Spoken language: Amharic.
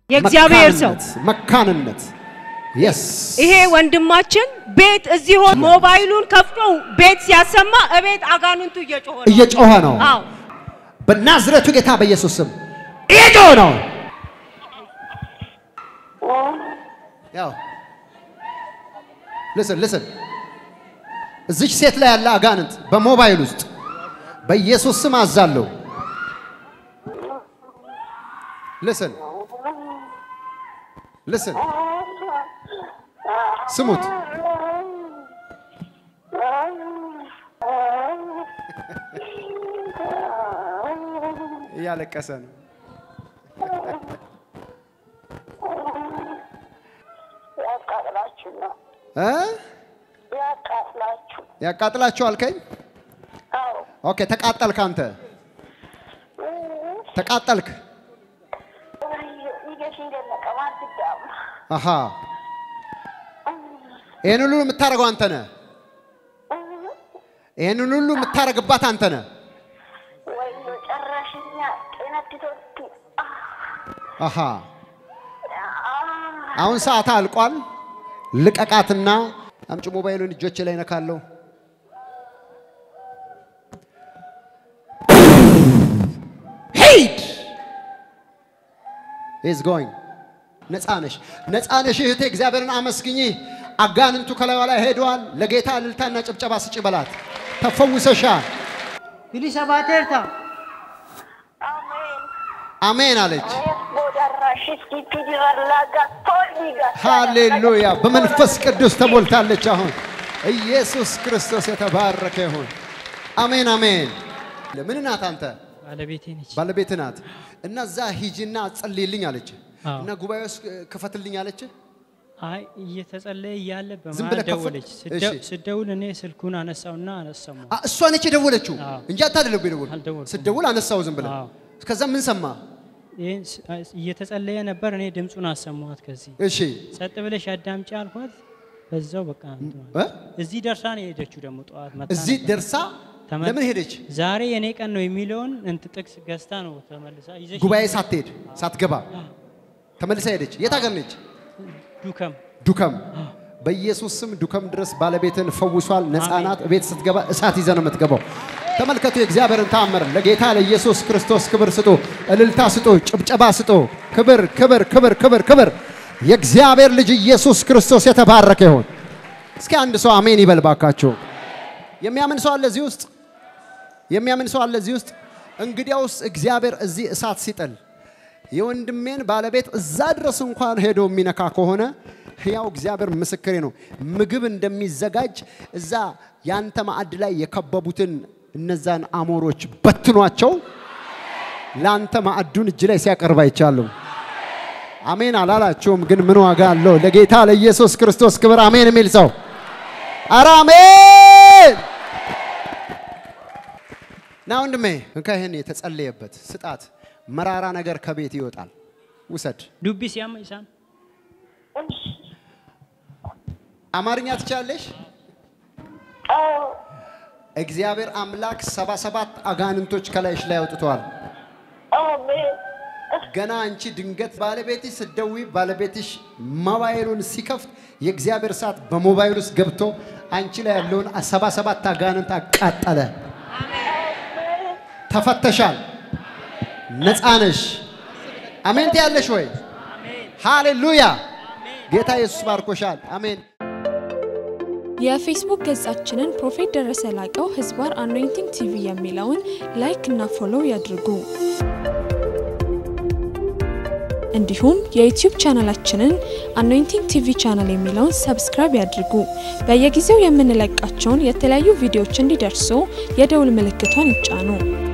የእግዚአብሔር ሰው መካንነት፣ መካንነት የስ ይሄ ወንድማችን ቤት እዚህ ሆኖ ሞባይሉን ከፍቶ ቤት ሲያሰማ እቤት አጋንንቱ እየጮኸ ነው። እየጮኸ ነው። አዎ በናዝሬቱ ጌታ በኢየሱስ ስም እየጮኸ ነው። ያው ልስን ልስን እዚች ሴት ላይ ያለ አጋንንት በሞባይል ውስጥ በኢየሱስ ስም አዛለሁ። ልስን ልስን ስሙት። እያለቀሰ ነው። ያቃጥላችሁ ነው እ ያቃጥላችሁ። ያቃጥላችሁ አልከኝ። አዎ ኦኬ ተቃጠልክ። አንተ ተቃጠልክ። ይገሽ እንደነቀ ማትዳም አሃ ይህን ሁሉ የምታደርገው አንተ ነህ። ይህን ሁሉ የምታደርግባት አንተ ነህ። ወይ ጨራሽኛ ጤነትቶቲ አሃ አሁን ሰዓት አልቋል። ልቀቃትና አምጪ ሞባይሉን እጆች ላይ ነካለሁ። ሄድ ኢዝ ጎይንግ ነፃ ነሽ፣ ነፃ ነሽ እህቴ። እግዚአብሔርን አመስግኚ። አጋንንቱ ከላዩ ላይ ሄደዋል። ለጌታ እልልታና ጭብጨባ ስጪ በላት። ተፈውሰሻል። ቢሊሰ ባቴርታ አሜን አሜን አለች። ቦዳራሽ ስኪፒዲራላጋ ቶሊጋ ሃሌሉያ! በመንፈስ ቅዱስ ተሞልታለች። አሁን ኢየሱስ ክርስቶስ የተባረከ ይሁን። አሜን አሜን። ምን ናት አንተ? ባለቤቴ ነች። ባለቤት ናት። እና እዛ ሂጂና ጸልይልኝ አለች። አዎ። እና ጉባኤ ውስጥ ክፈትልኝ አለች። አይ እየተጸለየ እያለ ዝም በመሀል ብለህ ከፈት- ደወለች። እሺ። ስደ- ስደውል እኔ ስልኩን አነሳውና አነሰሙ። አ፣ እሷ ነች የደወለችው አዎ። እንጂ አንተ አይደለም የደወልኩት። አልደወልኩም። ስትደውል አነሳው ዝም ብለህ። አዎ። ከዛ ምን ሰማ? ይህን ስ- እየተጸለየ ነበር። እኔ ድምፁን አሰማኋት። ከዚህ እሺ ጸጥ ብለሽ አዳምጪ አልኳት። በዛው በቃ እንትን እ? እዚህ ደርሳ ነው የሄደችው። ደግሞ ጠዋት መጣ እዚህ ነበር። ደርሳ ተመ- ለምን ሄደች? ዛሬ የኔ ቀን ነው የሚለውን እንት ጥቅስ ገዝታ ነው ተመልሳ ይዘሽ ጉባኤ ሳትሄድ ሳትገባ ተመልሳ ሄደች። የት ሀገር ነች? ዱከም ዱከም በኢየሱስ ስም ዱከም ድረስ ባለቤትን ፈውሷል። ነፃ አሜን። ናት። ቤት ስትገባ እሳት ይዘ ነው የምትገባው። ተመልከቱ የእግዚአብሔርን ተአምር። ለጌታ ለኢየሱስ ክርስቶስ ክብር ስጡ፣ እልልታ ስጡ፣ ጭብጨባ ስጡ። ክብር ክብር ክብር ክብር ክብር። የእግዚአብሔር ልጅ ኢየሱስ ክርስቶስ የተባረከ ይሁን። እስኪ አንድ ሰው አሜን ይበል ባካችሁ። የሚያምን ሰው አለ እዚህ ውስጥ? የሚያምን ሰው አለ እዚህ ውስጥ? እንግዲያውስ እግዚአብሔር እዚህ እሳት ሲጥል የወንድሜን ባለቤት እዛ ድረስ እንኳን ሄዶ የሚነካ ከሆነ ሕያው እግዚአብሔር ምስክሬ ነው። ምግብ እንደሚዘጋጅ እዛ ያንተ ማዕድ ላይ የከበቡትን እነዛን አሞሮች በትኗቸው ለአንተ ማዕዱን እጅ ላይ ሲያቀርብ አይቻለሁ። አሜን አላላችሁም፣ ግን ምን ዋጋ አለው? ለጌታ ለኢየሱስ ክርስቶስ ክብር አሜን የሚል ሰው ኧረ አሜን ና ወንድሜ እንካ ይህን የተጸለየበት ስጣት። መራራ ነገር ከቤት ይወጣል። ውሰድ። ዱቢ ሲያም ይሳም አማርኛ ትችላለሽ? እግዚአብሔር አምላክ ሰባ ሰባት አጋንንቶች ከላይሽ ላይ አውጥተዋል። አሜን ገና አንቺ ድንገት ባለቤትሽ ስትደውይ ባለቤትሽ ሞባይሉን ሲከፍት የእግዚአብሔር እሳት በሞባይል ውስጥ ገብቶ አንቺ ላይ ያለውን ሰባ ሰባት አጋንንት አቃጠለ። ተፈተሻል። ነፃ ነሽ። አሜን ትያለሽ ወይ? ሃሌሉያ! ጌታ ኢየሱስ ባርኮሻል። አሜን። የፌስቡክ ገጻችንን ፕሮፌት ደረሰ ላቀው ህዝባር አኖይንቲንግ ቲቪ የሚለውን ላይክ እና ፎሎው ያድርጉ። እንዲሁም የዩቲዩብ ቻናላችንን አኖይንቲንግ ቲቪ ቻናል የሚለውን ሰብስክራይብ ያድርጉ። በየጊዜው የምንለቃቸውን የተለያዩ ቪዲዮዎች እንዲደርሱ የደውል ምልክቷን ይጫኑ።